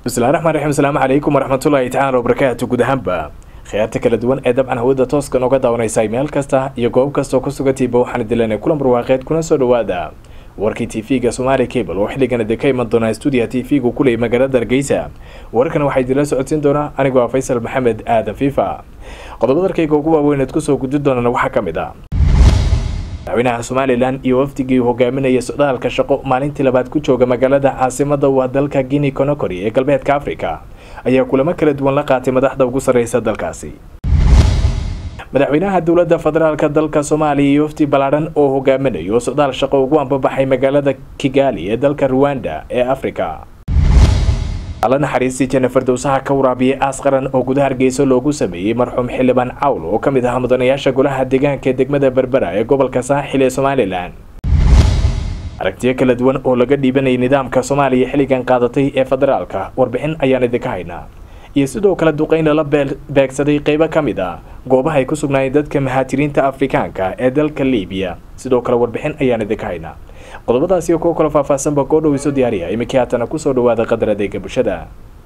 bismillahi raxmaan raxiim asalaamu calaykum waraxmatullaahi tacaala wabarakaatu guud ahaanba khiyaarta kala duwan ee dabcan hawada tooska nooga daawanaysay meel kasta iyo goob kastoo ku sugantiiba waxaan dilanay kulan barwaaqeed kuna soo dhawaada warkii tv-ga somaali cable oo xilligan idin ka iman doonaa stuudiya tv-gu kuley magaalada hargeysa wararkan waxaa idinla socodsiin doonaa anigoo ah faysal maxamed aadan fiifa qodobada arkayga ugu waaweyneed kusoo gudi doonana waxaa ka mid ah madaxweynaha somalilan iyo wafdigii hogaaminaya socdaalka shaqo maalintii labaad ku jooga magaalada caasimada waa dalka guinea conakry ee galbeedka africa ayaa kulamo kala duwan la qaatay madaxda ugu sarreysa dalkaasi madaxweynaha dowladda federaalk dalka soomaaliya iyo wafdi ballaadhan oo hogaaminayo socdaal shaqo ugu ambabaxay magaalada kigali ee dalka ruwanda ee africa alla naxariistii jennifer dowsaha ka waraabiyay aas qaran oo gudaha hargeysa loogu sameeyey marxuum xildhibaan cawl oo ka mid ahaa mudanayaasha golaha deegaanka ee degmada berbera ee gobolka saaxil ee somalilan aragtiyo kala duwan oo laga dhiibanayay nidaamka soomaaliya xilligan qaadatay ee federaalka warbixin ayaan idinka haynaa iyo sidoo kale duqeyn lala beegsaday qeybo ka mid ah goobaha ay ku sugnaayeen dadka mahaajiriinta afrikaanka ee dalka liibiya sidoo kale warbixin ayaan idinka haynaa qodobadaasi oo kuwo kalo faahfaahsanba koo dhow iso diyaariya iminkii haatana kusoo dhawaada qadar adeega bulshada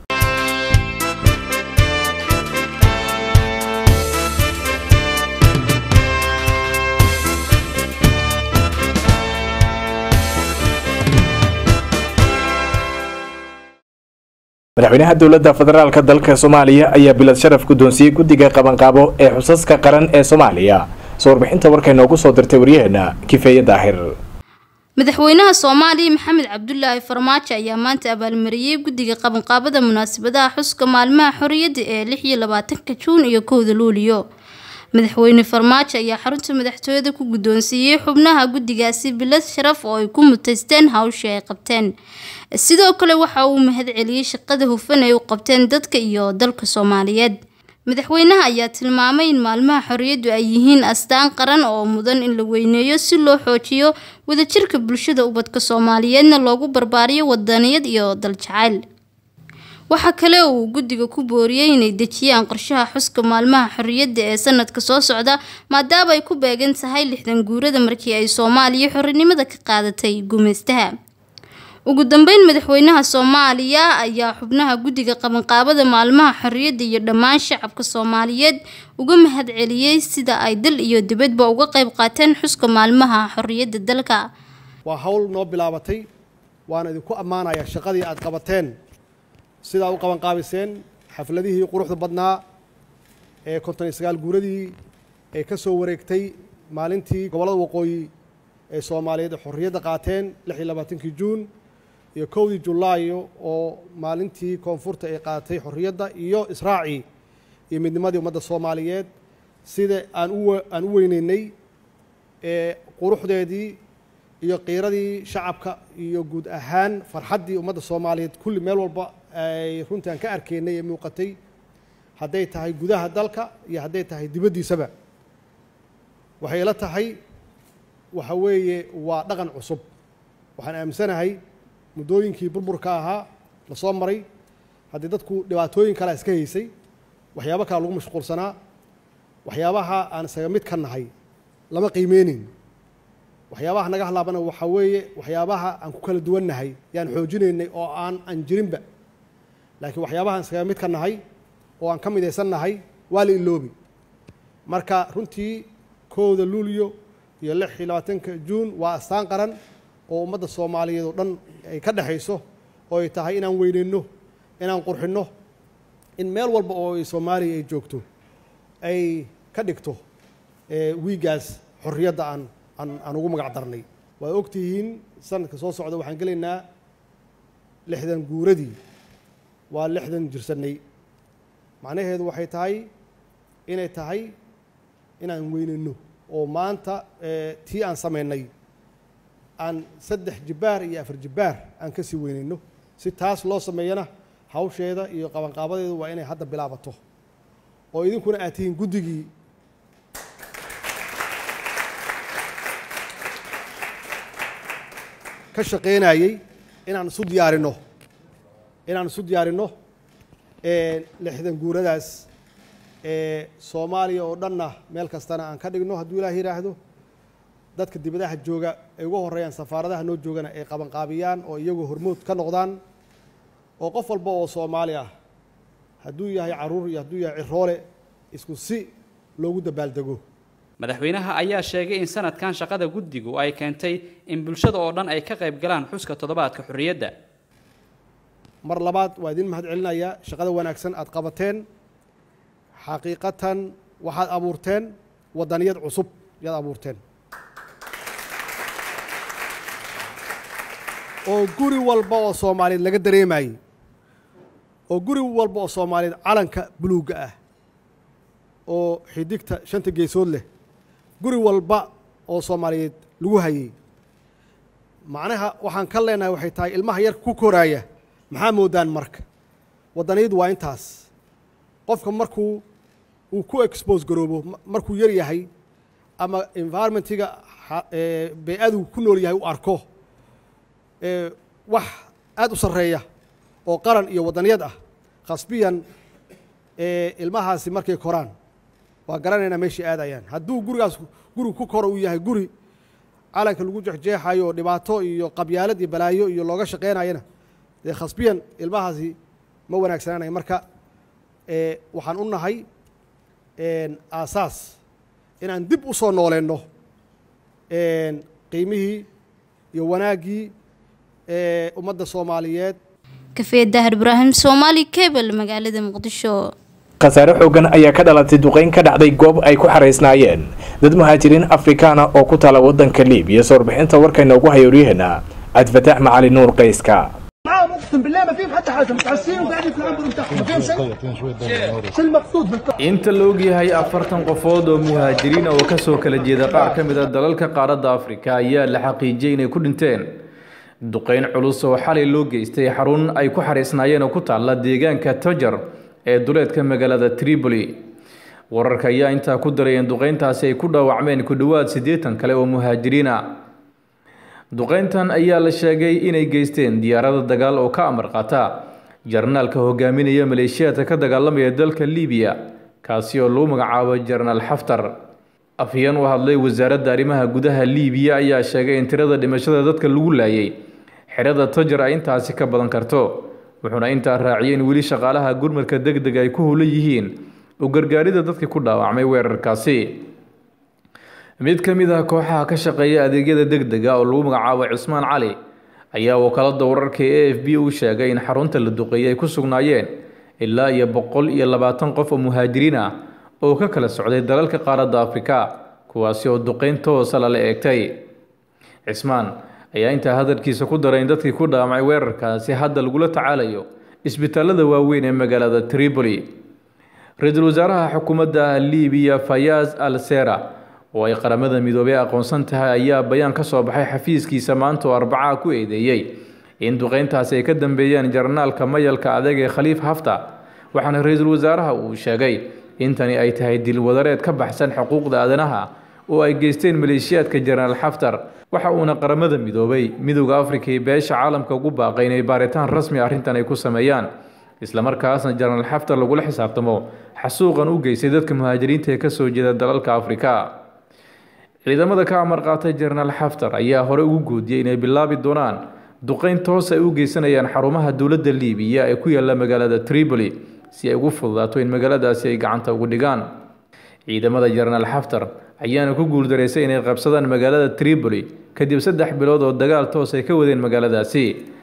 madaxweynaha dowladda federaalk dalka soomaaliya ayaa bilad sharaf guddoonsiiyey guddiga qabanqaabo ee xusaska qaran ee soomaaliya soo warbixinta warkay noogu soo dirtay waryaheena kifeeye daahir madaxweynaha soomaaliya maxamed cabdulaahi farmaajo ayaa maanta abaalmariyey guddiga qabanqaabada munaasabadaha xuska maalmaha xorriyadda ee lix iyo labaatanka juun iyo kowda luuliyo madaxweyne farmaajo ayaa xarunta madaxtooyada ku guddoonsiiyey xubnaha guddigaasi bilad sharaf oo ay ku mutaysteen hawshii ay qabteen sidoo kale waxa uu mahad celiyey shaqada hufan ay u qabteen dadka iyo dalka soomaaliyeed madaxweynaha ayaa tilmaamay in maalmaha xorriyaddu ay yihiin astaan qaran oo mudan in la weyneeyo si loo xoojiyo wadajirka bulshada ubadka soomaaliyeedna loogu barbaariyo wadaniyad iyo daljacayl waxaa kale oo uu guddiga ku booriyey inay dejiyaan qorshaha xuska maalmaha xorriyadda ee sanadka soo socda maadaama ay ku beegan tahay lixdan guurada markii ay soomaaliya xorrinimada ka qaadatay gumaystaha ugu dambeyn madaxweynaha soomaaliya ayaa xubnaha guddiga qabanqaabada maalmaha xorriyadda iyo dhammaan shacabka soomaaliyeed uga mahad celiyey sida ay dal iyo dibadba uga qayb qaateen xuska maalmaha xorriyadda dalka waa hawl noo bilaabatay waana idinku ammaanayaa shaqadii aad qabateen sidaa u qabanqaabiseen xafladihii quruxda badnaa ee konton iyo sagaal guuradii ee ka soo wareegtay maalintii gobollada waqooyi ee soomaaliyeed ee xorriyadda qaateen lix iyo labaatankii juun iyo kowdii julaayo oo maalintii koonfurta ay qaadatay xorriyadda iyo israacii iyo midnimadii ummadda soomaaliyeed sida aan u aan u weyneynay ee quruxdeedii iyo qiiradii shacabka iyo guud ahaan farxaddii ummadda soomaaliyeed kulli meel walba ay runtii aan ka arkaynay ee muuqatay hadday tahay gudaha dalka iyo hadday tahay dibaddiisaba waxay ila tahay waxa weeye waa dhaqan cusub waxaan aaminsanahay muddooyinkii burburka ahaa la soo maray haddii dadku dhibaatooyin kalea iska haysay waxyaabo kale lagu mashquulsanaa waxyaabaha aan isaga mid ka nahay lama qiimeynin waxyaabaha naga hadlaabana waxaa weeye waxyaabaha aan ku kala duwannahay yaan xoojinaynay oo aan aan jirinba laakiin waxyaabahaan iskaga mid ka nahay oo aan ka midaysan nahay waa la iloobi marka runtii kowda luuliyo iyo lix iyo labaatanka juun waa astaan qaran oo ummadda soomaaliyeed oo dhan ay ka dhexayso oo ay tahay inaan weyneyno inaan qurxinno in meel walba oo ay soomaaliya ay joogto ay ka dhigto wiigaas xorriyadda aan aan aan ugu magac darnay waad ogtihiin sanadka soo socda waxaan gelaynaa lixdan guuradii waa lixdan jirsannay macnaheedu waxay tahay inay tahay inaan weyneyno oo maanta tii aan samaynay aan saddex jibbaar iyo afar jibbaar aan ka sii weyneyno si taas loo sameeyana hawsheeda iyo qabanqaabadeedu waa inay hadda bilaabato oo idinkuna aad tihiin guddigii ka shaqaynayey inaan isu diyaarinno inaan isu diyaarinno lixdan guuradaas ee soomaaliya oo dhanna meel kastana aan ka dhigno hadduu ilaah yidhaahdo dadka dibadaha jooga ay uga horeeyaan safaaradaha noo joogana ay qabanqaabiyaan oo iyagoo hormood ka noqdaan oo qof walba oo soomaali ah hadduu yahay carruur iyo hadduu yahay ciroole isku si loogu dabaaldego madaxweynaha ayaa sheegay in sanadkan shaqada guddigu ay keentay in bulshada oo dhan ay ka qayb galaan xuska toddobaadka xorriyadda mar labaad waa idin mahad celinayaa shaqada wanaagsan aad qabateen xaqiiqatan waxaad abuurteen waddaniyad cusub yaad abuurteen oo guri walba oo soomaaliyeed laga dareemayey oo guri walba oo soomaaliyeed calanka buluugga ah oo xidigta shanta geesood leh guri walba oo soomaaliyeed lagu hayey macnaha waxaan ka leenahay waxay tahay ilmaha yarka ku koraaya maxaa moodaan marka waddaniyadu waa intaas qofka markuu uu ku expose garoobo markuu yar yahay ama environmentiga bey-adu ku nool yahay u arko wax aada u sarreeya oo qaran iyo waddaniyad ah khasbiyan ilmahaasi markay koraan waa garanaynaa meeshay aadayaan hadduu gurigaas guri ku koro uu yahay guri calanka lagu jexjeexayo oo dhibaato iyo qabyaalad iyo balaayo iyo looga shaqeynayana dee khasbiyan ilmahaasi ma wanaagsanaanaya marka waxaan u nahay aasaas inaan dib u soo nooleenno qiimihii iyo wanaaggii ummadda soomaaliyeed kafee dahar ibraahim soomaali cable magaalada muqdisho khasaare xoogan ayaa ka dhalatay duqeyn ka dhacday goob ay ku xaraysnaayeen dad muhaajiriin afrikaana oo ku taala waddanka liibiya soo warbixinta warkayna ugu hayo waryaheena cabdifataax macali nuur qayska معاهم اقسم بالله ما فيهم حتى حاجه متعسين وقاعدين في العنبر بتاعهم ما فيهم شيء شو المقصود بالقصة inta la ogyahay afartan qofood oo muhaajiriin oo ka soo kala jeeda qaar ka mid a dalalka qaaradda afrika ayaa la xaqiijiyey inay ku dhinteen duqeyn culus oo xalay loo geystay xarun ay ku xariisnaayeen oo ku taalla deegaanka tojar ee duleedka magaalada tripoli wararka ayaa intaa ku daray in duqeyntaasi ay ku dhaawacmeen ku dhowaad siddeetan kale oo muhaajiriin ah duqeyntan ayaa la sheegay inay geysteen diyaarada dagaal oo ka amar qaata jarnaalka hogaaminaya maleeshiyaadka ka dagaalamaya dalka liibiya kaasi oo lagu magacaabo jenaraal xaftar afhayeen u hadlay wasaaradda arrimaha gudaha liibiya ayaa sheegay in tirada dhimashada dadka lagu laayay xerada tojar ay intaasi ka badan karto wuxuuna intaa raaciyay in weli shaqaalaha gurmadka deg deg ay ku howlan yihiin u gargaarida dadkii ku dhaawacmay weerarkaasi mid ka mid ah kooxaha ka shaqeeya adeegyada deg dega oo lagu magacaabo cismaan cali ayaa wakaalada wararka e a f b u sheegay in xarunta la duqeeyay ay ku sugnaayeen ilaa iyo boqol iyo labaatan qof oo muhaajiriin ah oo ka kala socday dalalka qaaradda afrika kuwaasi oo duqeyn toosa lala eegtay cismaan ayaa intaa hadalkiisa ku daray in dadkii ku dhaamacay weerarkaasi hadda lagula tacaalayo isbitaalada waaweyn ee magaalada tripoli ra-iisul wasaaraha xukuumadda liibiya fayaaz al sera oo ay qaramada midoobey aqoonsan tahay ayaa bayaan ka soo baxay xafiiskiisa maanta oo arbacaa ku eedeeyey in duqeyntaasi ay ka dambeeyeen jarnaalka mayalka adag ee khaliif hafta waxaana ra-iisul wasaaraha uu sheegay in tani ay tahay dilwadareed ka baxsan xuquuqda aadanaha oo ay geysteen maleeshiyaadka jenaraal xaftar waxa uuna qaramada midoobay midowda afrika iyo beesha caalamka ugu baaqay inay baaritaan rasmi arrintan ay ku sameeyaan islamarkaasna jenaraal xaftar lagula xisaabtamo xasuuqan u geystay dadka muhaajiriinta ee kasoo jeeda dalalka afrika ciidamada ka amar qaatay jenaraal xaftar ayaa hore ugu goodiyey inay bilaabi doonaan duqeyn toos ay u geysanayaan xarumaha dowladda liibiya ee ku yaala magaalada tripoli si ay ugu fududaato in magaaladaasi ay gacanta ugu dhigaan ciidamada jenaraal xaftar ayaana ku guuldareysay inay qabsadaan magaalada tripoli kadib saddex bilood oo dagaal toos ay ka wadeen magaaladaasi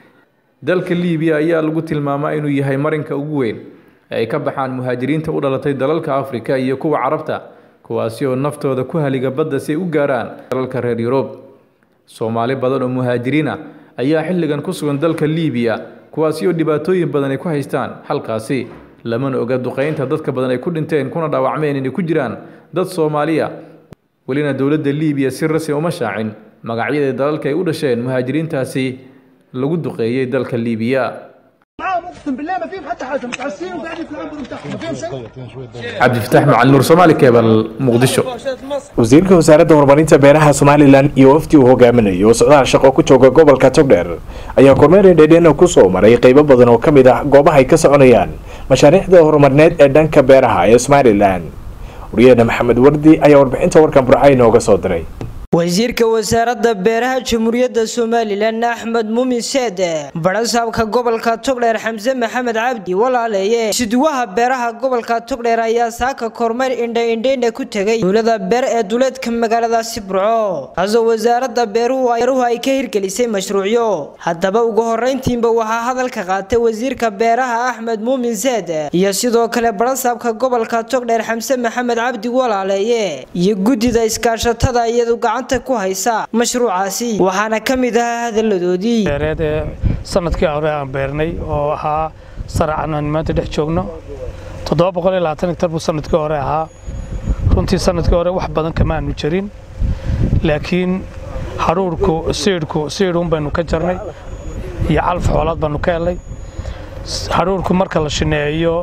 dalka liibiya ayaa lagu tilmaamaa inuu yahay marinka ugu weyn ee ay ka baxaan muhaajiriinta u dhalatay dalalka afrika iyo kuwa carabta kuwaasi oo naftooda ku haliga badda si ay u gaaraan dalalka reer yurub soomaali badan oo muhaajiriin ah ayaa xilligan ku sugan dalka liibiya kuwaasi oo dhibaatooyin badan ay ku haystaan halkaasi lamana oga duqeynta dadka badan ay ku dhinteen kuna dhaawacmeen inay ku jiraan dad soomaaliya welina dowladda liibiya si rasmi uma shaacin magacyada dalalka ay u dhasheen muhaajiriintaasi lagu duqeeyey dalka liibiya معاهم اقسم بالله ما فيهم حتى حاجه متعسين وقاعدين في العنبر بتاعهم ما فيهم شيء cabdifataax macali nuur soomaali keebal muqdisho wasiirka wasaaradda horumarinta beeraha somalilan iyo wafdi uu hogaaminayo oo socdaal shaqo ku jooga gobolka togdheer ayaa kormeer dheedheena ku soo maray qeybo badan oo ka mid ah goobaha ay ka soconayaan mashaariicda horumarineed ee dhanka beeraha ee somalilan wariyaheena maxamed wardi ayaa warbixinta warkan burca inooga soo diray wasiirka wasaaradda beeraha jamhuuriyadda somalilan axmed muumin seede barasaabka gobolka togdheer xamse maxamed cabdi walaaleeye siduwaha beeraha gobolka togdheer ayaa saaka kormeer indha-indheyna ku tegay dowlada beer ee duleedka magaaladaasi burco kaasoo wasaaradda beeruhu ay ka hirgelisay mashruucyo haddaba ugu horeyntiinba waxaa hadalka qaatay wasiirka beeraha axmed muumin seede iyo sidoo kale barasaabka gobolka togdheer xamse maxamed cabdi walaaleeye iyo guddida iskaashatada iyadu gacan ku haysa mashruucaasi waxaana ka mid ahaa hadaladoodii beereed ee sanadkii hore aan beernay oo ahaa saracan aan maanta dhex joogno toddoba boqol iyo labaatan hektar buu sanadkii hore ahaa runtii sanadkii hore wax badan kama aanu jarin laakiin hadhuurku siidhku siidhuun baynu ka jarnay iyo calaf xoolaad baanu ka helnay hadhuurku marka la shineeyo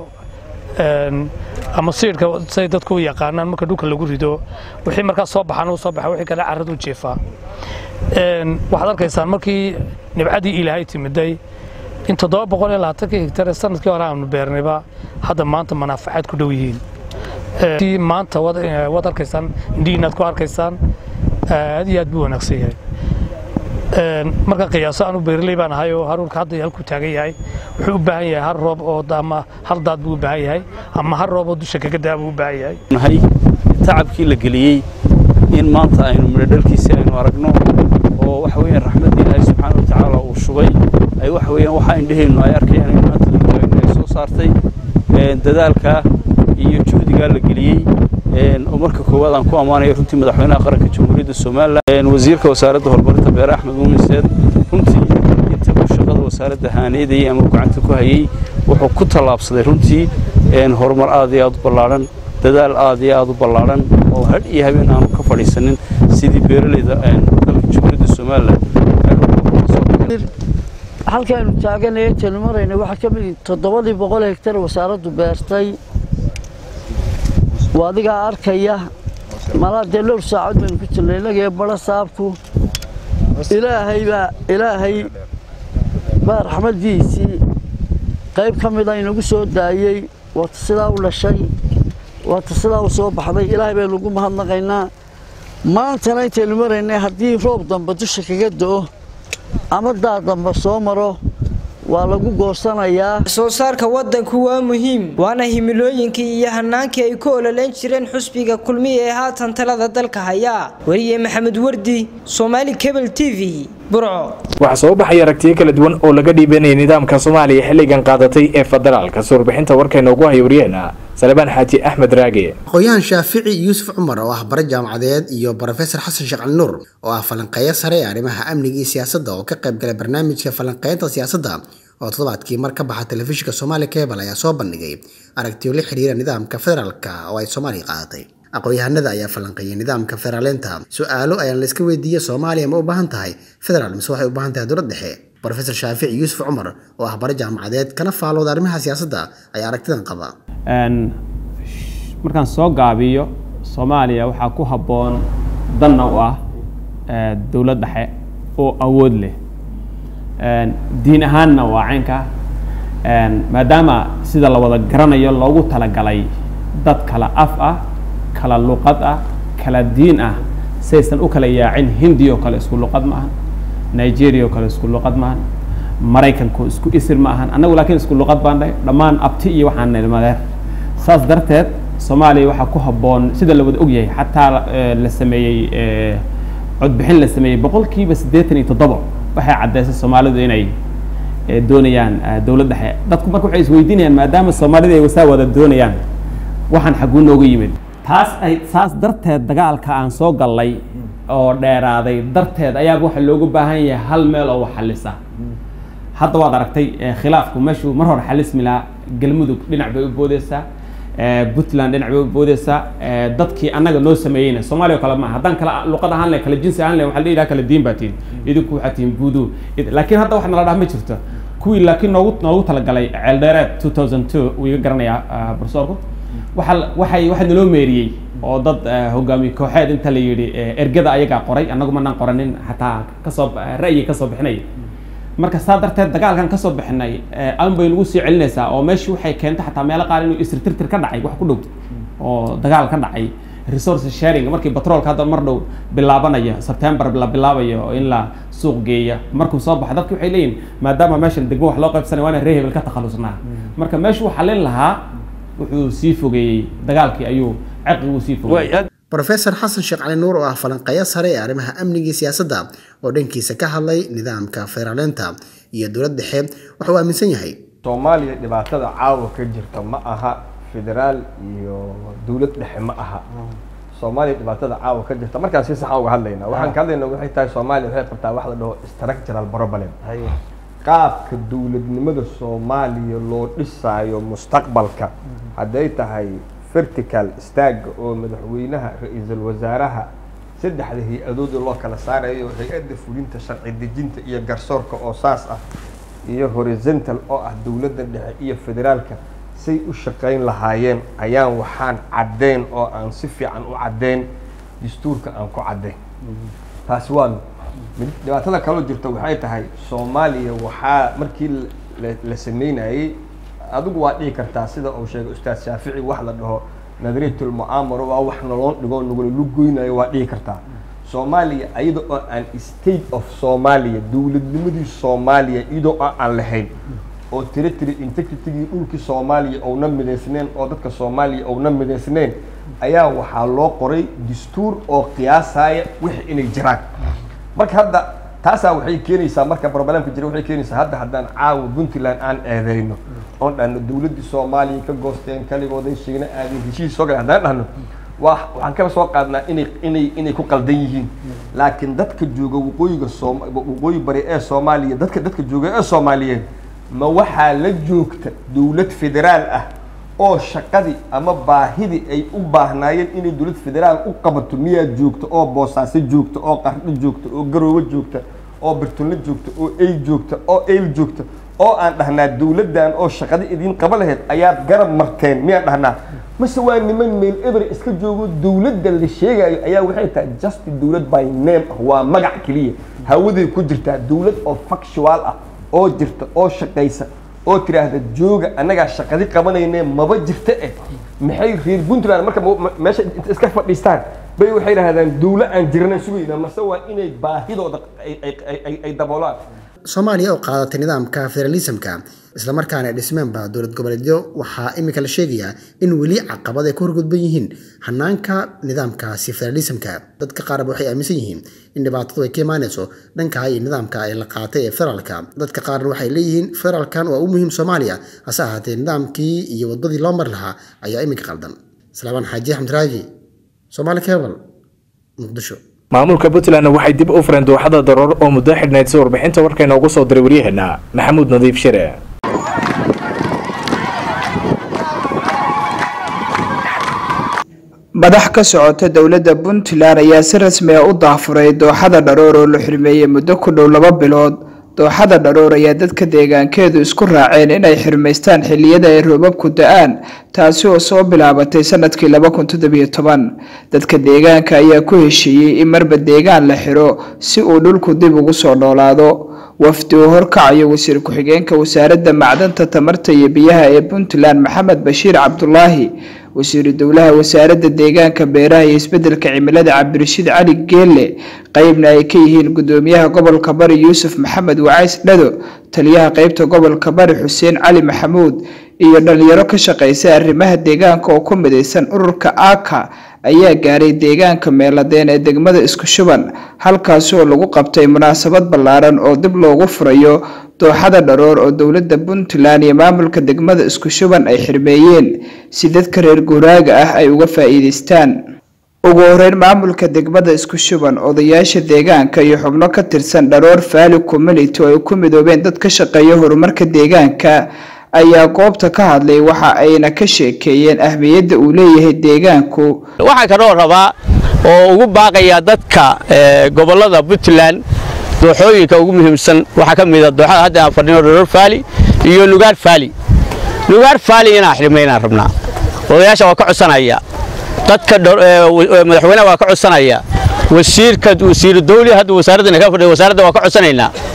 ama siidhka say dadku u yaqaanaan marka dhulka lagu rido wixii markaa soo baxaan uu soo baxa wixii kale carradu jeefaa waxaad arkaysaan markii nibcadii ilaahay timiday in toddoba boqol iyo labaatankii hektar ee sanadkii hore aanu beernayba hadda maanta manaafacaad ku dhow yihiin maanta waad arkaysaan indhihiinaad ku arkaysaan aad iyo aad buu wanaagsan yahay marka qiyaaso aanu beerley baan ahay oo haruurka hadda halku taagan yahay wuxuu u baahan yahay hal roob oo ama hal daad buu u baahan yahay ama hal roob oo dusha kaga daa buu u baahan yahay nahay tacabkii la geliyey in maanta aynu midho dhalkiisii aynu aragno oo waxa weeyaan raxmaddii ilaahay subxaana wa tacaala uu shubay ay waxa weeyaan waxa indheheennu ay arkayaan in maanta lagoyno ay soo saartay dadaalka iyo juhdigaa la geliyey oo marka koowaad aan ku ammaanaya runtii madaxweynaha qaranka jamhuuriyadda somalilan wasiirka wasaaradda horumarinta beere axmed muumin seed runtii inta uu shaqada wasaaradda haaneedayay ama gacanta ku hayey wuxuu ku tallaabsaday runtii horumar aad iyo aad u ballaadhan dadaal aad iyo aad u ballaadhan oo hadh iyo habeen aanu ka fadhiisanin sidii beeralayda dalka jamhuuriyadda somalilan halkaanu taaganaya tanu marayna waxaa ka mid toddobadii boqol hektar wasaaraddu beertay waa adigaa arkaya malaa dee dhowr saacad baynu ku jirnay inagee bara saabku ilaahay baa ilaahay baa raxmaddiisii qayb ka mida inagu soo daayey waata sidaa u dhashay waata sidaa u soo baxday ilaahay baynu ugu mahadnaqaynaa maantana intaynu maraynay haddii roob dambe dusha kaga do'o ama daad dambe soo maro waa lagu goosanayaa soo saarka wadanku waa muhiim waana himilooyinkii iyo hanaankii ay ku ololeyn jireen xusbiga kulmiya ee haatan talada dalka haya weriye maxamed wardi soomaali cable t v burco waxaa soo baxay aragtiyo kala duwan oo laga dhiibanayay nidaamka soomaaliya xilligan qaadatay ee federaalka surbixinta warkayna ugu haya waryaheena salebaan xaaji axmed raage aqoon-yahan shaafici yuusuf cumar oo ah bare jaamacadeed iyo brofesor xasan sheekh cali nuur oo ah falanqeeyo sare ee arrimaha amniga iyo siyaasadda oo ka qayb galay barnaamijka falanqeynta siyaasadda oo toddobaadkii mar ka baxa telefishinka soomaali cable ayaa soo bandhigay aragtiyo la xiriira nidaamka federaalka oo ay soomaaliya qaadatay aqoon-yahanada ayaa falanqeeyay nidaamka federaaleynta su-aalo ayaan la iska weydiiyey soomaaliya ma u baahan tahay federaal mise waxay u baahan tahay dowlad dhexe brofesor shaafici yuusuf cumar oo ah bare jaamacadeed kana faalooda arrimaha siyaasadda ayaa aragtidan qaba markaan soo gaabiyo soomaaliya waxaa ku habboon danna u ah dowlad dhexe oo awood leh diin ahaanna waa caynka maadaama sida la wada garanayo loogu talagalay dad kala af ah kala luqad ah kala diin ah saysan u kala yaacin hindi oo kale isku luqad ma ahan nigeria oo kale isku luqad ma ahan maraykanku isku isir ma ahan annagu laakiin isku luqad baan dhahay dhammaan abti iyo waxaan nilmadeer saas darteed soomaaliya waxaa ku habboon sida la wada ogyahay xataa la sameeyey codbixin la sameeyey boqolkiiba siddeetan iyo toddoba waxay caddaysay soomaalidu inay doonayaan dowlad dhexe dadku marka waxay isweydiinayaan maadaama soomaalida ay wasaa wada doonayaan waxaan xagguu nooga yimid taas ay saas darteed dagaalka aan soo gallay oo dheeraaday darteed ayaaba waxa loogu baahan yahay hal meel oo wax xalisa hadda waad aragtay khilaafku meeshuu mar hore xalismi lahaa galmudug dhinac bay u boodeysaa puntland dhinac bay u boodeysaa dadkii annaga noo sameeyeyna soomaaliya oo kale ma haddaan kala luqad ahaan leh kala jinsi ahaan leh waxaa la yidhaha kala diin baa tihin idinku waxaa tihin buudu laakiin hadda wax nala dhaha ma jirto kuwii laakiin noogu noogu talagalay ceeldheereed two thousand two wuu iga garanayaa profesorku waxa waxay waxaa naloo meeriyey oo dad hogaamiye kooxeed inta la yidhi ergada ayagaa qoray annagu manaan qoranin xataa kasoo ra'yi kasoo bixinay marka saa darteed dagaalkan kasoo bixinay aan bay nagu sii celinaysaa oo meeshii waxay keentay xataa meelo qaar inuu isirtirtir ka dhacay wax ku dhowta oo dagaal ka dhacay resource sharing markii batroolka hadda mar dhow bilaabanaya september la bilaabayo oo in la suuq geeya markuu soo baxo dadki waxay leeyihin maadaama meeshan degmo wax loo qaybsanay waa inaan ree hebel ka takhalusnaa marka meeshu uu xalin lahaa wuxuu sii fogeeyey dagaalkii ayuu caqiguu sii fogeeyey brofesor xasan sheekh cali nuur oo ah falanqeeyo sare ee arrimaha amniga iyo siyaasadda oo dhankiisa ka hadlay nidaamka federaaleynta iyo dowlad dhexe wuxuu aaminsan yahay soomaaliya dhibaatada caawa ka jirta ma aha federaal iyo dowlad dhexe ma aha soomaaliya dhibaatada caawa ka jirta markaan si saxa uga hadlaynaa waxaan ka hadlaynaa waxay tahay soomaaliya waxay qabtaa wax la dhaho structural problem qaabka dowladnimada soomaaliya loo dhisaayo mustaqbalka hadday tahay vertical staaga oo madaxweynaha ra-iisul wasaaraha saddexda hay-adood loo kala saarayo hay-adda fulinta sharci dejinta iyo garsoorka oo saas ah iyo horizontal oo ah dowladda dhexe iyo federaalka say u shaqayn lahaayeen ayaan waxaan caddeyn oo aan si fiican u caddeyn dastuurka aan ku caddeyn taasi waa mid dhibaatada kaloo jirta waxay tahay soomaaliya waxaa markii la sameynayey adigu waa dhihi kartaa sida uu sheegay ustaad shaafici wax la dhaho nadariyatul mu'aamaro waa wax noloon dhigoo nagula lugoynayo waa dhihi kartaa soomaaliya iyada oo aan state of soomaaliya dowladnimadii soomaaliya iyadoo oo aan lahayn oo territory integritigii dhulkii soomaaliya ouna midaysneen oo dadka soomaaliya ouna midaysneen ayaa waxaa loo qoray dastuur oo qiyaasaya wixii inay jiraan marka hadda taasaa waxay keenaysaa marka problemka jira waxay keenaysaa hadda haddaan caawa puntland aan eedeyno oon dhahno dowladdii soomaaliya ka goosteen kaligooday sheegna aadin heshiis soo galeen haddaan dhahno waa waxaan kaba soo qaadnaa inay inay inay ku qaldan yihiin laakiin dadka jooga waqooyiga soom waqooyi bari ee soomaaliya dadka dadka jooga ee soomaaliyeed ma waxaa la joogta dowlad federaal ah oo shaqadii ama baahidii ay u baahnaayeen inay dowlad federaal u qabato miyaa joogta oo boosaaso joogta oo qardho joogta oo garoobo joogta oo birtunle joogta oo ey joogta oo eyl joogta oo aan dhahnaa dowladdan oo shaqada idiin qaba lahayd ayaad garab marteen miyaan dhahnaa mase waa niman meel eber iska joogo dowladda la sheegayo ayaa waxay tahay just dowlad by name ah waa magac keliya hawaday ku jirtaa dowlad oo factual ah oo jirta oo shaqaysa oo tiraahda jooga annagaa shaqadi qabanayne maba jirta eh maxay reer puntland marka meesha iska fadhiistaan bay waxay dhahdaan dowla aan jirana sugayna mase waa inay baahidooda ay daboolaan soomaaliya oo qaadatay nidaamka federalismka islamarkaana ay dhismeenba dowlad goboleedyo waxaa iminka la sheegayaa in weli caqabad ay ku horgudban yihiin hanaanka nidaamkaasi federalismka dadka qaarba waxay aaminsan yihiin in dhibaatadu ay ka imaanayso dhanka iyo nidaamka ay la qaatay ee federaalka dadka qaarna waxay leeyihiin federaalkan waa u muhiim soomaaliya hase ahaatee nidaamkii iyo wadadii loo mari lahaa ayaa iminka qaldan salaamaan xaaji axmed raagi soomaali cable muqdisho maamulka puntland waxay dib u fureen dooxada daroor oo muddo xidhnayd si warbixinta warkayna ugu soo diray waryaheena maxamuud nadiif shire madax ka socota dowladda puntland ayaa si rasmi ah u daafuray dooxada dharoor oo la xirmeeyey muddo ku dhow laba bilood dooxada dharoor ayaa dadka deegaankeedu isku raaceen inay xirmaystaan xilliyada ay roobabku da-aan taasi oo soo bilaabatay sanadkii laba kun toddobiyo toban dadka deegaanka ayaa ku heshiiyey in marba deegaan la xiro si uu dhulku dib ugu soo noolaado wafdi uu horkacayo wasiir ku-xigeenka wasaaradda macdanta tamarta iyo biyaha ee puntland maxamed bashiir cabdulaahi wasiiru dowlaha wasaaradda deegaanka beeraha iyo isbedelka cimilada cabdirashiid cali geelle qeybna ay ka yihiin gudoomiyaha gobolka bari yuusuf maxamed wacays dhado taliyaha qeybta gobolka bari xuseen cali maxamuud iyo dhalinyaro ka shaqeysa arrimaha deegaanka oo ku midaysan ururka aka ayaa gaaray deegaanka meeladeen ee degmada isku shuban halkaasi oo lagu qabtay munaasabad ballaaran oo dib loogu furayo dooxada dharoor oo dowladda puntland iyo maamulka degmada isku shuban ay xirmeeyeen si dadka reer guuraaga ah ay uga faa'iidaystaan ugu horeyn maamulka degmada isku shuban odayaasha deegaanka iyo xubno ka tirsan dharoor valley community oo ay ku midoobeen dad ka shaqeeya horumarka deegaanka ayaa goobta ka hadlay waxa ayna ka sheekeeyeen ahmiyadda uu leeyahay deegaanku waxaan kaloo rabaa oo ugu baaqayaa dadka gobolada puntland dooxooyinka ugu muhiimsan waxaa ka mid a dooxada hadda aan fadhino dharoor faali iyo nugaar faali nugaar faali inaan xirmaynaan rabnaa odayaasha waa ka codsanaya dadka madaxweynaha waa ka codsanaya wasiirka wasiiru dawli hadda wasaaradda ka fadhiyo wasaaradda waa ka codsanaynaa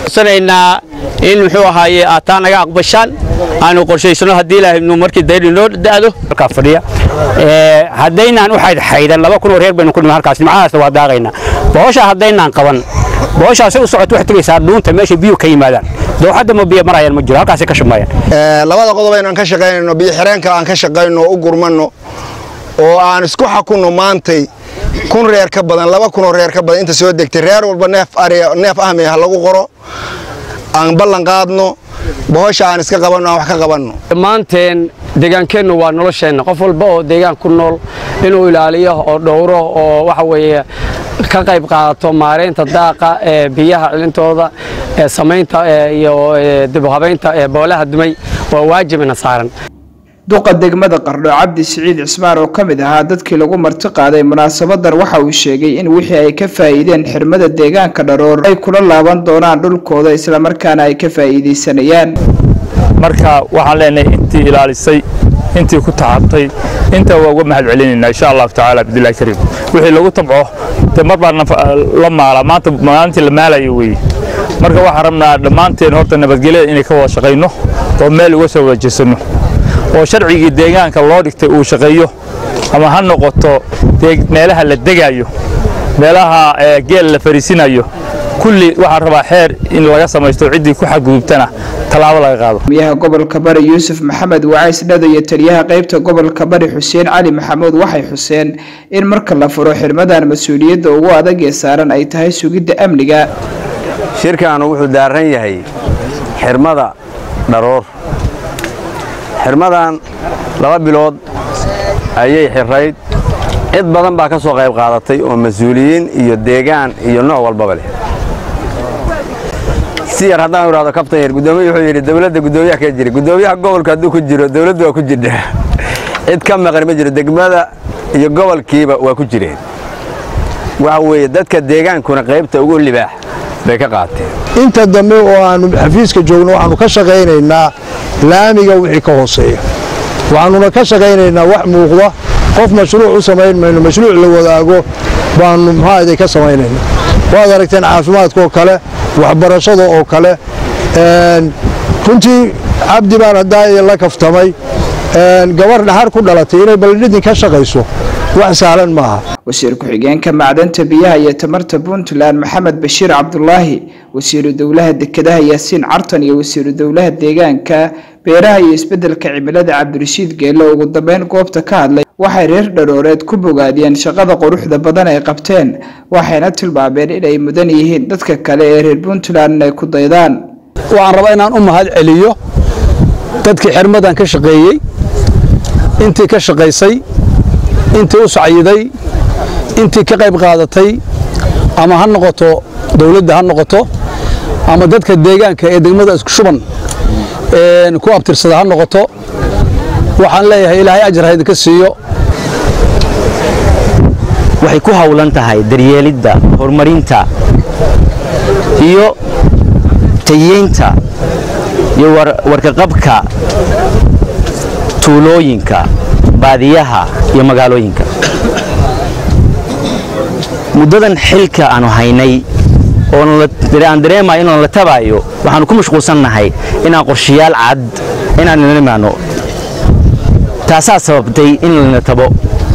codsanaynaa in muxuu ahaaye aad taa naga aqbashaan aanu qorshaysano haddii ilaahay nu markii dayr inoo da'do halkaa fadhiya haddaynaan u xaydxaydan laba kun oo reer baynu ku dhiman halkaas nimcadaasna waa daaqaynaa bohoshaa haddaynaan qaban bohoshaasi u socoto waxay tegaysaa dhuunta meesha biyuhu ka yimaadaan dooxadda ma biyo marayaan ma jiro halkaasay ka shumayaan labada qodob aynu aan ka shaqaynayno biyo xireenka aan ka shaqayno oo u gurmanno oo aan isku xakunno maantay kun reer ka badan laba kun oo reer ka badan inta soo degtay reer walba neef ari neef ahmi ha lagu qoro aan ballan qaadno bohosha aan iska qabanno aan wax ka qabanno dhammaanteen deegaankeennu waa nolosheenna qof walba oo deegaan ku nool inuu ilaaliyo oo dhowro oo waxa weeye ka qayb qaadato maareynta daaqa ee biyaha cilintooda ee samaynta iyo dibhabaynta ee boolaha dumay waa waajibina saaran duqa degmada qardho cabdi siciid cismaan oo ka mid ahaa dadkii lagu marti qaaday munaasabadan waxa uu sheegay in wixii ay ka faa'iideen xirmada deegaanka dharoor ay kula laaban doonaan dhulkooda islamarkaana ay ka faa'iidaysanayaan marka waxaan leenahay intii ilaalisay intii ku tacabtay intaa waa uga mahad celinaynaa insha allahu tacaala cabdillahi kariim wixii lagu tabco dee mar baa la maalaa maanta maalintii la maalayo weeye marka waxaan rabnaa dhammaanteen horta nabadgelyada inay ka wada shaqayno oo meel uga soo wada jeesanno oo sharcigii deegaanka loo dhigtay uu shaqeeyo ama ha noqoto meelaha la degaayo meelaha geel la fariisinayo kulli waxaan rabaa xeer in laga samaysto ciddii ku xadgudubtana tallaabo laga qaado miyaha gobolka bari yuusuf maxamed wacays dhado iyo taliyaha qaybta gobolka bari xuseen cali maxamuud waxay xuseen in marka la furo xirmadan mas-uuliyadda ugu adag ee saaran ay tahay sugidda amniga shirkaanu wuxuu daaran yahay xirmada dharoor xirmadan laba bilood ayay xirayd cid badan baa ka soo qayb qaadatay oo mas-uuliyiin iyo deegaan iyo nooc walbaba leh si yar haddaan idhahdo kabtan yar guddoomiye wuxuu yidhi dowladda guddoomiyaha ka jira guddoomiyaha gobolka hadduu ku jiro dowladdu waa ku jirtaa cid ka maqan ma jiro degmada iyo gobolkiiba waa ku jireen waxa weeye dadka deegaankuna qaybta ugu libaax bay ka qaateen inta dambe oo aanu xafiiska joogno waxaanu ka shaqaynaynaa laamiga wixii ka hooseeya waxaanuna ka shaqaynaynaa wax muuqda qof mashruuc u samayn mayno mashruuc la wadaago baanu maxaaday ka samaynayna waad aragteen caafimaadka oo kale waxbarashada oo kale runtii cabdi baan haddaa la kaftamay gabar dhaxar ku dhalatay inay baldhidin ka shaqayso wax sahlan maaha wasiir ku-xigeenka macdanta biyaha iyo tamarta puntland maxamed bashiir cabdulaahi wasiiru dowlaha dekedaha yaasiin cartan iyo wasiiru dowlaha deegaanka beeraha iyo isbedelka cimilada cabdirashiid geelle ugu dambeyn goobta ka hadlay waxay reer dharooreed ku bogaadiyeen shaqada quruxda badan ay qabteen waxayna tilmaameen inay mudan yihiin dadka kale ee reer puntland inay ku daydaan waxaan rabaa inaan u mahad celiyo dadkii xirmadan ka shaqeeyey intii ka shaqaysay intii u sacyiday intii ka qayb qaadatay ama ha noqoto dowladda ha noqoto ama dadka deegaanka ee degmada isku shuban ku abtirsada ha noqoto waxaan leeyahay ilaahay ajar ha idinka siiyo waxay ku howlan tahay daryeelidda horumarinta iyo tayeynta iyo warkaqabka tuulooyinka baadiyaha iyo magaalooyinka muddadan xilka aanu haynay ooaan dareemayo inaan la tabaayo waxaanu ku mashquulsannahay inaan qorshayaal cad inaan nala imaano taasaa sababtay in lana tabo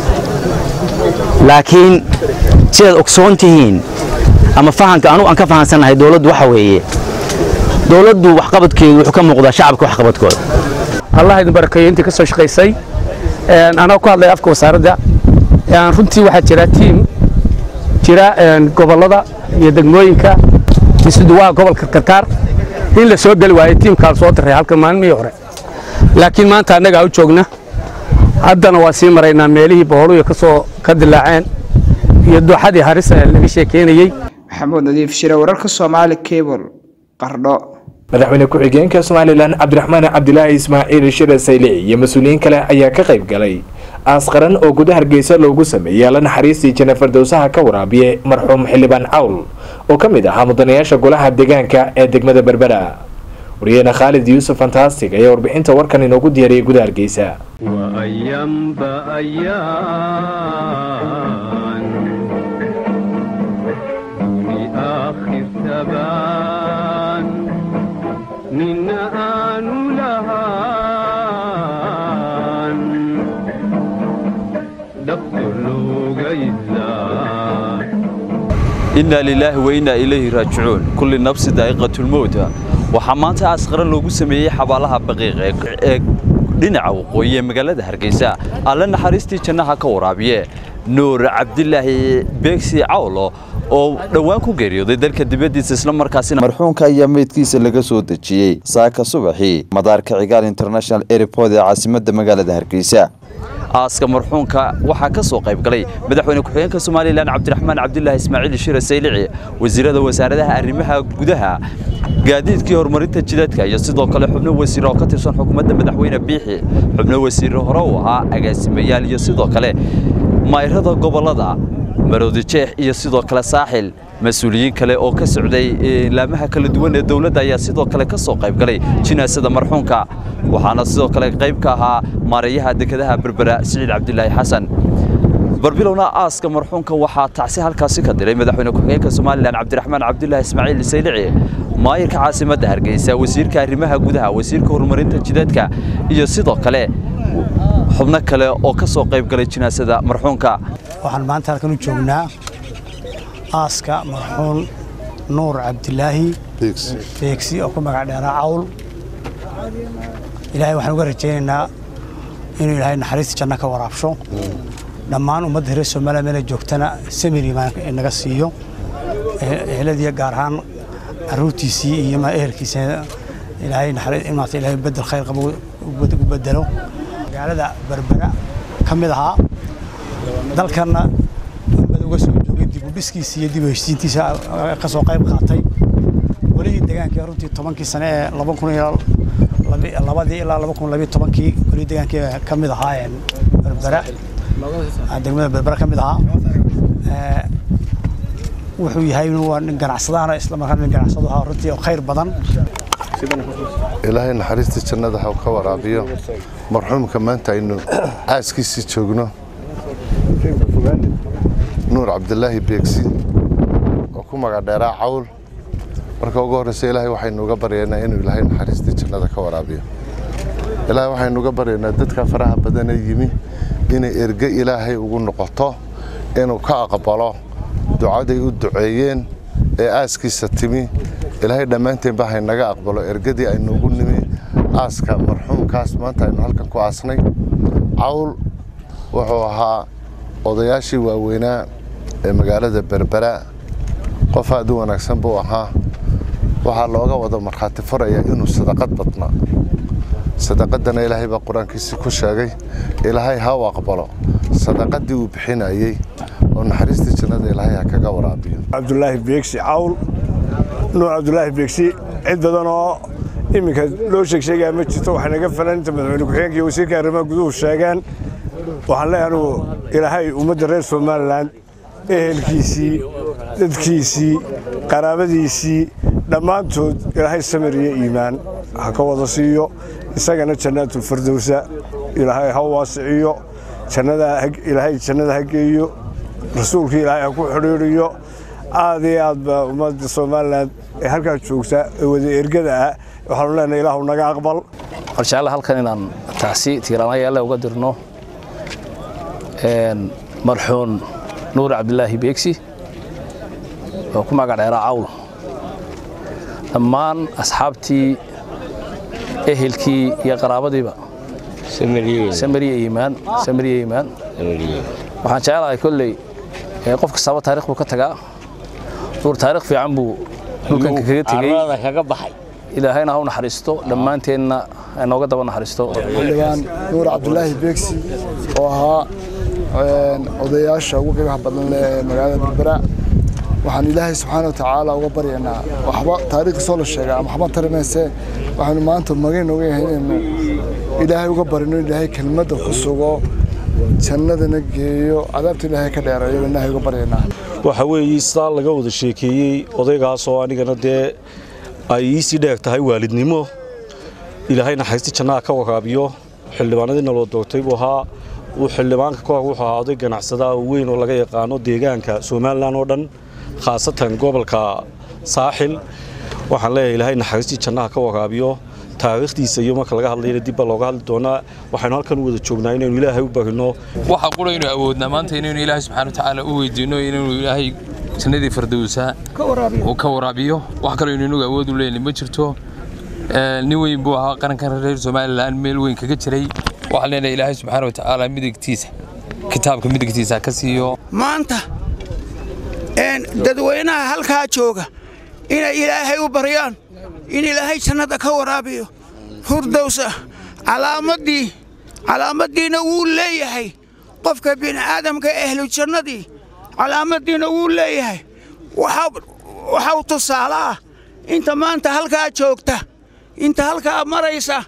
laakiin sidaad ogsoon tihiin ama fahanka anugu aan ka fahansannahay dowladdu waxa weeye dowladdu waxqabadkeedu wuxuu ka muuqdaa shacabka waxqabadkooda allah idin barakeeyo intii ka soo shaqaysay anaa ku hadlaya afka wasaaradda runtii waxaa jira tiim jira gobollada iyo degmooyinka isuduwaha gobolka karkaar in la soo geli waayo tiimkaa soo diray halkan maalmihii hore laakiin maanta annagaa u joogna haddana waa sii maraynaa meelihii boholuya ka soo ka dilaaceen iyo dooxadii haris ee laga sheekeynayey maxamuud nadiif shire wararka soomaali cable qardho madaxweyne ku-xigeenka somalilan cabdiraxmaan cabdilaahi ismaaciil shire saylici iyo mas-uuliyiin kale ayaa ka qayb galay aasqaran oo guda hargeysa loogu sameeyey alla naxariistii jenefar dowsaha ka waraabiye marxuum xildhibaan cawl oo ka mid ahaa mudanayaasha golaha deegaanka ee degmada berbera wariyahena khaalid yuusuf fantastic ayaa warbixinta warkan inoogu diyaariyay guda hargeysa nina aanu lahaan dhabto looga idlaa inaa lilaahi wa innaa ilayhi raajicuun kulli nafsi daa'iqatulmowta waxaa maanta aasqaran loogu sameeyey xabaalaha baqiiq ee dhinaca waqooyi ee magaalada hargeysa alle naxariistii jannaha ka waraabiye nuur cabdilaahi beegsi cawlo oo dhowaan ku geeriyooday dalka dibaddiisa isla markaasina marxuunka ayaa meydkiisa laga soo dejiyey saaka subaxii madaarka cigaal international airport ee caasimadda magaalada hargeysa aaska marxuunka waxaa ka soo qayb galay madaxweyne ku-xigeenka somalilan cabdiraxmaan cabdilaahi ismaaciil shire saylici wasiirada wasaaradaha arrimaha gudaha gaadiidkii horumarinta jidadka iyo sidoo kale xubno wasiir oo ka tirsan xukuumadda madaxweyne biixi xubno wasiir hore u ahaa agaasimayaal iyo sidoo kale mayrada gobollada maroodi jeex iyo sidoo kale saaxil mas-uuliyiin kale oo ka socday laamaha kala duwan ee dowladda ayaa sidoo kale ka soo qayb galay jinaasada marxuunka waxaana sidoo kale qayb ka ahaa maareeyaha dekedaha berbera siciid cabdilaahi xasan barbilowna aaska marxuunka waxaa tacsi halkaasi ka diray madaxweyne ku-xigeenka somalilan cabdiraxmaan cabdilaahi ismaaciil saylici maayirka caasimadda hargeysa wasiirka arrimaha gudaha wasiirka horumarinta jidadka iyo sidoo kale xubno kale oo ka soo qayb galay jinaasada marxuunka waxaan maanta halkan u joognaa aaska marxuun nuur cabdilaahi beegsi oo ku magac dheeraa cawl ilaahay waxaan uga rajaynaynaa inuu ilaahay naxariista janno ka waraabsho dhammaan ummadda reer soomaaliya meela joogtana samiri naga siiyo eheladiiyo gaar ahaan caruurtiisii iyo ehelkiisa ilaahay naxariis ilaahay bedel khayr qabo ugu bedelo magaalada berbera ka mid ahaa dalkanna bad uga soo joogay dib u dhiskiisa iyo dib u heshiisiintiisa ka soo qayb qaatay weligii degaankii runtii tobankii sane ee laba kun iyo labadii ilaa laba kun labiyo tobankii weligii degaankii ka mid ahaa berbera degmada berbera ka mid ahaa wuxuu yahay waa nin ganacsadaana isla markaana nin ganacsado ahaa runtii oo khayr badan ilaahay naxariista jannada ha ka waraabiyo marxuumka maanta aynu caaskiisii joogno nuur cabdilaahi beegsi oo ku magac dheeraa cawl marka ugu horreysa ilaahay waxaynu uga baryaynaa inuu ilaahay naxariistii jannada ka waraabiyo ilaahay waxaynu uga baryaynaa dadka faraha badanee yimi inay erge ilaahay ugu noqoto inuu ka aqbalo ducaday u duceeyeen ee aaskiisa timi ilaahay dhammaanteenba haynaga aqbalo ergadii aynu ugu nimi aaska marxuumkaas maanta aynu halkan ku aasnay cawl wuxuu ahaa odayaashii waaweynaa ee magaalada berbera qof aad u wanaagsan buu ahaa waxaa looga wada markhaati furayaa inuu sadaqad badnaa sadaqadana ilaahay baa qur-aankiisii ku sheegay ilaahay ha u aqbalo sadaqadii uu bixinayey oo naxariistii jannada ilaahay ha kaga waraabiyo cabdulaahi beegsi cawl nuur cabdulaahi beegsi cid badan oo iminka loo sheegsheegaa ma jirto waxay naga falan inta madaxweyne ku-xigeenka iyo wasiirka arrimaha guduhu sheegeen waxaan leeyahay anugu ilaahay ummadda reer somalilan ehelkiisii dadkiisii qaraabadiisii dhammaantood ilaahay samir iyo iimaan ha ka wada siiyo isagana jannaatulfardowsa ilaahay ha waasiciyo ilaahay jannada ha geeyo rasuulka ilaahay ha ku xidhiidhiyo aad iyo aad baa ummadda somalilan ee halkaa joogta ee wada ergada ah waxaanu leenahay ilaahu naga aqbal waxaan jeclahay halkan inaan taasi tiiraanayaale uga dirno marxuun nuur cabdilaahi beegsi oo ku magac dheeraa cawl dhammaan asxaabtii ehelkii iyo qaraabadiiba samariya iimaan samariya iimaan waxaan jecelahay kolley qof kastaba taarikh buu ka tagaa nuur taarikh fiican buu dhulkanka kaga tegey kaga baxay ilaahayna ha u naxariisto dhammaanteenna inooga daba naxariisto xildhibaan nuur cabdulaahi beegsi oo ahaa odayaasha ugu qiimaha badan leh ee magaalada berbera waxaan ilaahay subxaana wa tacaala uga baryaynaa waxba taariikhdiisoo la sheegaa ama waxba tarimayse waxaanu maanta magayn oga yahay inaynu ilaahay uga barino ilaahay kelmadda ku sugo jannadana geeyo cadaabta ilaahay ka dheereeyo ilaahay uga baryaynaa waxa weeye sidaa laga wada sheekeeyey odaygaasoo anigana dee ay iisii dheeg tahay waalidnimo ilaahay naxariisti jannaha ka waraabiyo xildhibaanadiina loo doortay buu ahaa uu xildhibaanka ka hor wuxuu ahaa oday ganacsadaha weyn oo laga yaqaano deegaanka somalilan oo dhan khaasatan gobolka saaxil waxaan leeyahay ilaahay naxariistii jannaha ka waraabiyo taariikhdiisa iyo marka laga hadlayna dib baa looga hadli doonaa waxaynu halkan u wada joognaa inaynu ilaahay u barino waxa qura inuu awoodnaa maanta inaynu ilaahay subxaana watacaala u weydiino inaynu ilaahay jannadii fardowsa uu ka waraabiyo wax kaloo inuu inagu awood u leeyahay ma jirto nin weyn buu ahaa qarankan reer somalilan meel weyn kaga jiray waxaan leenahay ilaahay subxaana watacaala midigtiisa kitaabka midigtiisa ka siiyo maanta dadweynaha halkaa jooga inay ilaahay u baryaan in ilaahay jannada ka waraabiyo furdowsa calaamadii calaamaddiina wuu leeyahay qofka bini'aadamka ehlu jannadii calaamaddiina wuu leeyahay waxau tusaale ah inta maanta halkaa joogta inta halkaa maraysa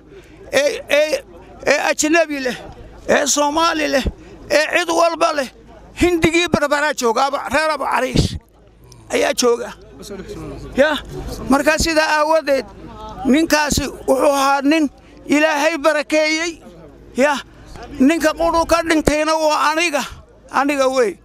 ee ajnabi leh ee soomaali leh ee cid walba leh hindigii barbaraa jooga reer abu cariish ayaa jooga ya markaa sidaa aawadeed ninkaasi wuxuu ahaa nin ilaahay barakeeyey ya ninka qudhu ka dhintayna waa aniga aniga wey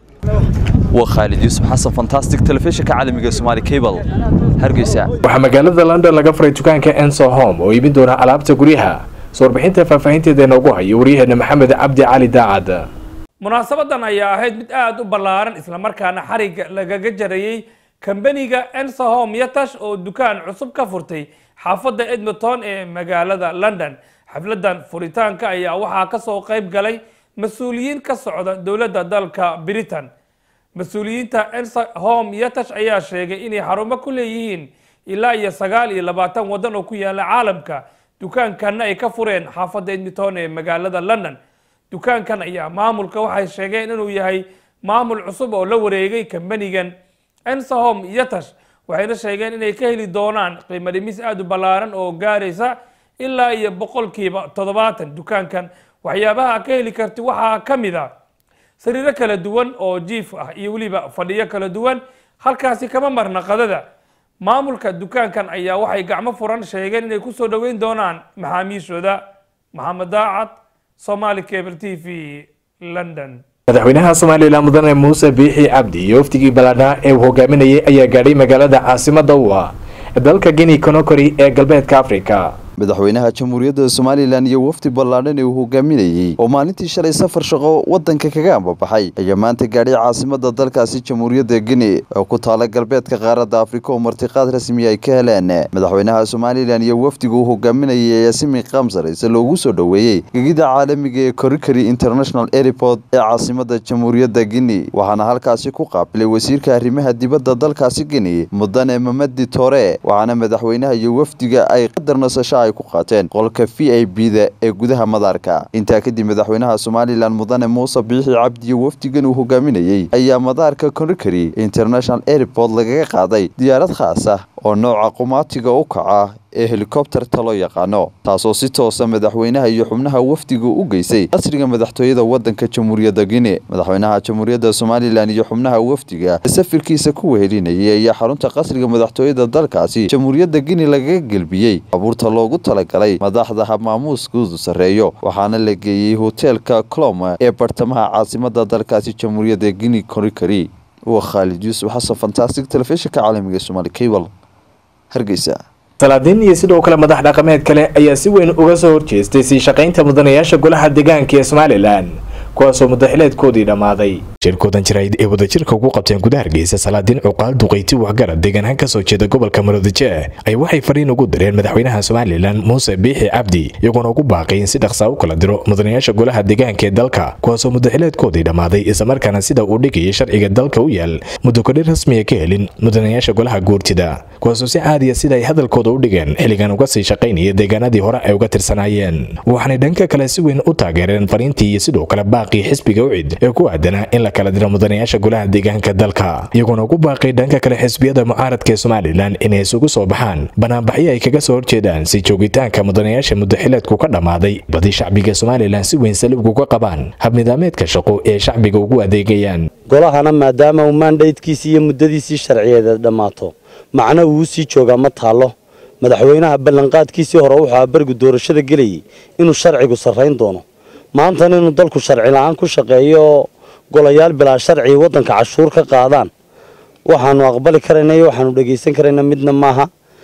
waa khaalid yuusuf xasan fantastic telefishinka caalamiga somaali cable hargeysa waxaa magaalada london laga furay dukaanka enso home oo iibin doona alaabta guryaha soo warbixinta faahfaahinteeda inoogu hayo waryaheena maxamed cabdi cali daacad munaasabadan ayaa ahayd mid aada u ballaaran islamarkaana xarigga lagaga jarayey kambaniga ensahom yatash oo dukaan cusub ka furtay xaafadda edmonton ee magaalada london xafladan furitaanka ayaa waxaa kasoo qayb galay mas-uuliyiin ka socda dowladda dalka britain mas-uuliyiinta ensahom yatash ayaa sheegay inay xarumo ku leeyihiin ilaa iyo sagaal iyo labaatan waddan oo ku yaala caalamka dukaankanna ay ka fureen xaafadda edmonton ee magaalada london dukaankan ayaa maamulka waxay sheegeen inuu yahay maamul cusub oo la wareegay kambanigan ensahom yatash waxayna sheegeen inay ka heli doonaan qiimo dhimis aada u ballaaran oo gaaraysa ilaa iyo boqolkiiba toddobaatan dukaankan waxyaabaha ka heli karti waxaa ka mid a sariiro kala duwan oo jiif ah iyo weliba fadhiyo kala duwan halkaasi kama marna qadada maamulka dukaankan ayaa waxay gacmo furan sheegeen inay kusoo dhoweyn doonaan maxaamiishooda maxamed daacad somali cable t v london madaxweynaha somalilan mudane muuse biixi cabdi iyo wafdigii ballaadhnaa ee uu hogaaminayay ayaa gaadhay magaalada caasimadda u ah dalka guinea conakry ee galbeedka afrika madaxweynaha jamhuuriyadda somalilan iyo wafdi ballaadhan ee uu hogaaminayey oo maalintii shalay safar shaqo waddanka kaga ambabaxay ayaa maanta gaadhay caasimadda dalkaasi jamhuuriyadda guinea oo ku taala galbeedka qaaradda afrika oo martiqaad rasmi ay ka heleen madaxweynaha somalilan iyo wafdiga uu hogaaminayay ayaa si miiqaam saraysa loogu soo dhoweeyey gegida caalamiga ee coricary international airport ee caasimadda jamhuuriyadda guinea waxaana halkaasi ku qaabilay wasiirka arrimaha dibadda dalkaasi guinea mudane mamadi tore waxaana madaxweynaha iyo wafdiga ay qadar nasasho ay ku qaateen qolka v i b da ee gudaha madaarka intaa kadib madaxweynaha somalilan mudane muuse biixi cabdi iyo wafdigan uu hogaaminayey ayaa madaarka conakry international airport lagaga qaaday diyaarad khaas ah oo nooca qumaatiga u kaca ee helikobterta loo yaqaano taasoo si toosa madaxweynaha iyo xubnaha wafdiga u geysay qasriga madaxtooyada waddanka jamhuuriyadda guinea madaxweynaha jamhuuriyadda somalilan iyo xubnaha wafdiga ee safirkiisa ku wehelinayay ayaa xarunta qasriga madaxtooyada dalkaasi jamhuuriyadda guinea lagaga gelbiyey baabuurta loogu talagalay madaxda habmaamuuskoodu sarreeyo waxaana la geeyey hoteelka clom ee bartamaha caasimadda dalkaasi jamhuuriyadda guinea conakry waa khaalid yuusuf xasan fantastic telefishinka caalamiga somaali cable hargeysa salaadiin iyo sidoo kale madax dhaqameed kale ayaa si weyn uga soo horjeestay sii shaqaynta mudanayaasha golaha deegaanka ee somalilan kuwaasoo mudaxileedkoodii dhammaaday shirkoodan jirayd ee wadajirka ugu qabteen gudaha hargeysa salaadiin cuqaal duqayti waxgarad deegaanhaan kasoo jeeda gobolka maroodijeeh ay waxay fariin ugu direen madaxweynaha somalilan muuse biixi cabdi iyagoona ugu baaqay in si dhaqsaa u kala diro mudanayaasha golaha deegaanka ee dalka kuwaasoo mudaxileedkoodii dhammaaday islamarkaana sida uu dhigayay sharciga dalka u yaal muddo kodhi rasmiya ka helin mudanayaasha golaha guurtida kuwaasoo si caadiya sida ay hadalkooda u dhigeen xilligan uga sii shaqaynaya deegaanadii hore ay uga tirsanaayeen waxaanay dhanka kale si weyn u taageereen fariintii iyo sidoo kale baaqii xisbiga ucid ee ku aadanaa in la kala diro mudanayaasha golaha deegaanka dalka iyagoona ugu baaqay dhanka kale xisbiyada mucaaradka ee somalilan inay isugu soo baxaan banaanbaxyo ay kaga soo horjeedaan si joogitaanka mudanayaasha mudaxileedku ka dhammaaday badi shacbiga somalilan si weyn salibku ka qabaan habnidaameedka shaqo ee shacbiga ugu adeegayaan golahana maadaama uu maandhaydkiisii iyo muddadiisii sharciyeed dhammaato macna uu sii joogaa ma taallo madaxweynaha ballanqaadkiisii hore wuxuu berigu doorashada gelayay inuu sharcigu sarrayn doono maantana inuu dalku sharci la-aan ku shaqeeyo oo golayaal bilaa sharci waddanka cashuur ka qaadaan waxaanu aqbali karayna iyo waxaanu dhegaysan karayna midna maaha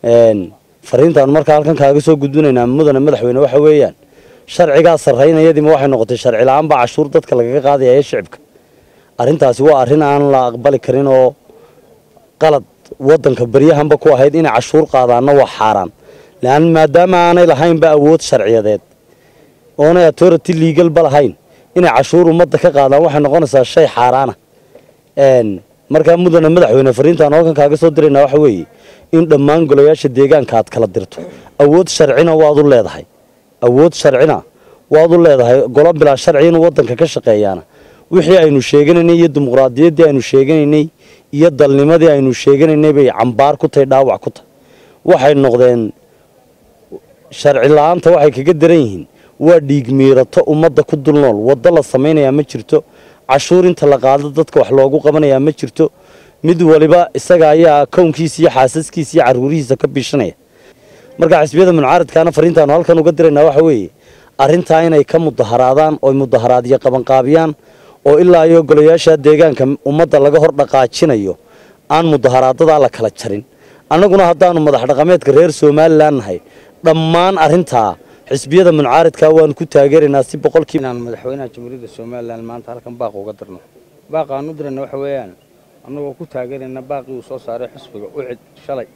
fariintaanu markaa halkan kaaga soo gudbinaynaa mudane madaxweyne waxa weeyaan sharcigaa sarraynayadiima waxay noqotay sharci la-aan baa cashuur dadka lagaga qaadaya ee shicibka arrintaasi waa arrin aan la aqbali karin oo qalad waddanka baryahanba ku ahayd inay cashuur qaadaanna waa xaaraan lean maadaama aanay lahaynba awood sharciyadeed oonay authority legalba lahayn inay cashuur ummadda ka qaadaan waxay noqonaysaa shay xaaraana markaa mudane madaxweyne fariintaan halkan kaaga soo diraynaa waxa weeye in dhammaan golayaasha deegaanka aad kala dirto awood sharcina waad u leedahay awood sharcina waad u leedahay golo bilaa sharci inuu waddanka ka shaqeeyaana wixii aynu sheeganaynay iyo dimuqraadiyaddii aynu sheeganaynay iyo dalnimadii aynu sheeganaynay bay cambaar ku tahay dhaawac ku tahay waxay noqdeen sharci la-aanta waxay kaga daran yihiin waa dhiig miirato ummadda ku dul nool waddo la samaynayaa ma jirto cashuur inta la qaado dadka wax loogu qabanayaa ma jirto mid waliba isaga ayaa kownkiisa iyo xaasaskiisa iyo caruurihiisa ka biishanaya marka xisbiyada muncaaradkaana fariintaanu halkan uga diraynaa waxa weeye arrintaa inay ka mudaharaadaan oo mudaharaadyo qabanqaabiyaan oo ilaa iyo golayaasha deegaanka ummadda laga hor dhaqaajinayo aan mudaharaadadaa la kala jarin annaguna haddaanu madax dhaqameedka reer somalilan nahay dhammaan arrintaa xisbiyada muncaaradka waanu ku taageeraynaa si boqolkiiba inaan madaxweynaha jamhuuriyadda somalilan maanta halkan baaq uga dirno baaqa aan u dirayna waxa weeyaan annagoo ku taageerayna baaqii uu soo saaray xusbiga ucid shalay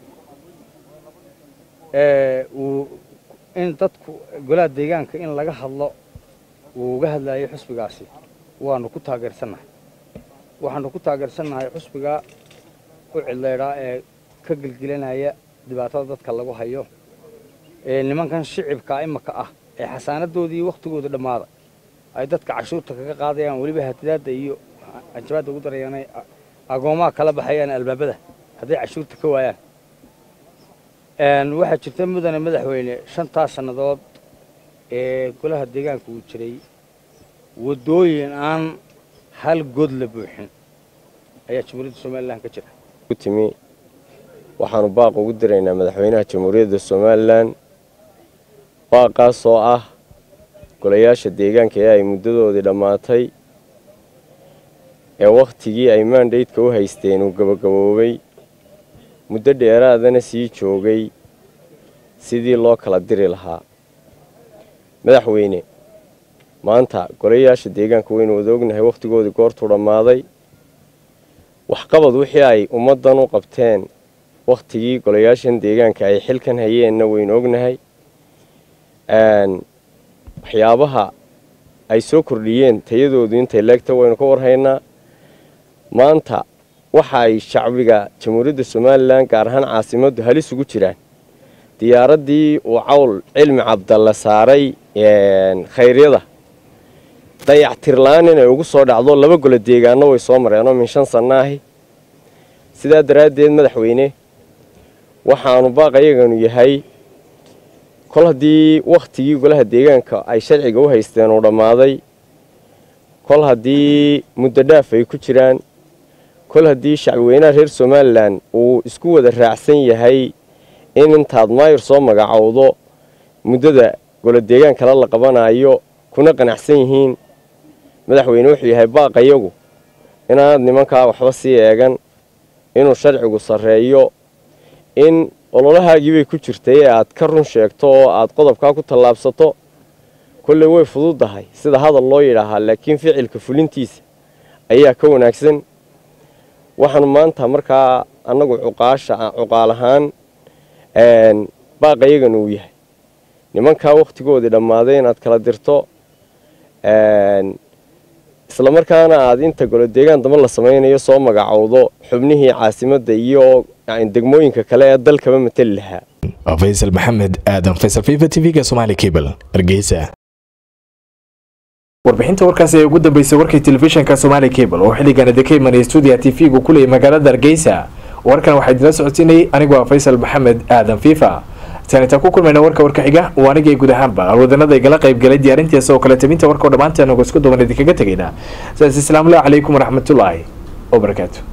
uu in dadku golaha deegaanka in laga hadlo uu uga hadlayay xusbigaasi waanu ku taageersannahay waxaanu ku taageersannahay xusbiga ucid leydhaa ee ka gelgelinaya dhibaatada dadka lagu hayo ee nimankan shicibka imaka ah ee xasaanadoodii wakhtigooda dhammaaday ay dadka cashuurta kaga qaadayaan weliba hatidaadda iyo anjabaadda ugu darayaan ay agoomaha kala baxayaan albaabada hadday cashuurta ka waayaan waxaa jirta mudane madaxweyne shantaas sannadood ee golaha deegaanka uu jiray waddooyin aan hal god la buuxin ayaa jamhuuriyadda somalilan ka jira timi waxaanu baaq ugu diraynaa madaxweynaha jamhuuriyadda somalilan baaqaas oo ah golayaasha deegaanka ee ay muddadoodii dhammaatay ee wakhtigii ay maandhaydka u haysteen uu gabagaboobay muddo dheeraadana sii joogay sidii loo kala diri lahaa madaxweyne maanta golayaasha deegaanka waynu wada ognahay wakhtigoodii goortuu dhammaaday waxqabad wixii ay ummaddan u qabteen wakhtigii golayaashan deegaanka ay xilkan hayeenna waynu ognahay waxyaabaha ay soo kordhiyeen tayadoodu intay leegta waynu ka warhaynaa maanta waxa ay shacbiga jamhuuriyadda somalilan gaar ahaan caasimaddu halis ugu jiraan diyaaraddii uu cawl cilmi cabdalle saaray khayryada dayactirla-aan inay ugu soo dhacdo laba golo deegaano way soo mareenoo min shan sanno ahi sidaa daraaddeed madaxweyne waxaanu baaqayaganu yahay kol haddii wakhtigii golaha deegaanka ay sharciga u haysteen uu dhammaaday kol haddii muddo dhaaf ay ku jiraan kol haddii shacbiweynaha reer somalilan uu isku wada raacsan yahay in intaad maayir soo magacowdo muddada golo deegaan kale la qabanayo kuna qanacsan yihiin madaxweyne wuxuu yahay baaqayagu inaanad nimankaa waxba sii eegan inuu sharcigu sarreeyo in ololahaagii bay ku jirtay ee aad ka run sheegto oo aad qodobkaa ku tallaabsato kolley way fududdahay sida hadal loo yidhaahaa laakiin ficilka fulintiisa ayaa ka wanaagsan waxaanu maanta markaa annagu cuqaasha cuqaal ahaan baaqayagana uu yahay nimankaa wakhtigoodii dhammaaday inaad kala dirto isla markaana aad inta golo deegaan damba la samaynayo soo magacowdo xubnihii caasimadda iyo degmooyinka kale ee dalkaba mateli lahaa faysal maxamed aadan faysal fifa t v-ga somaali cable hargeysa warbixinta warkaasi ee ugu dambeysay warkii telefishinka somaali cable oo xilligan idinka imanaya stuudiya t v-gu ku leeyay magaalada hargeysa warkan waxaa idinla socodsiinayay anigoo ah faysal maxamed aadan fifa taanitaan ku kulmayna warka warka xiga waa anigay guud ahaanba alwadanada igala qaybgalay diyaarintiisa oo kale tabinta warka oo dhammaanteen uga isku duban idinkaga tegaynaa saas islaamullah calaykum waraxmatullaahi wabarakaatu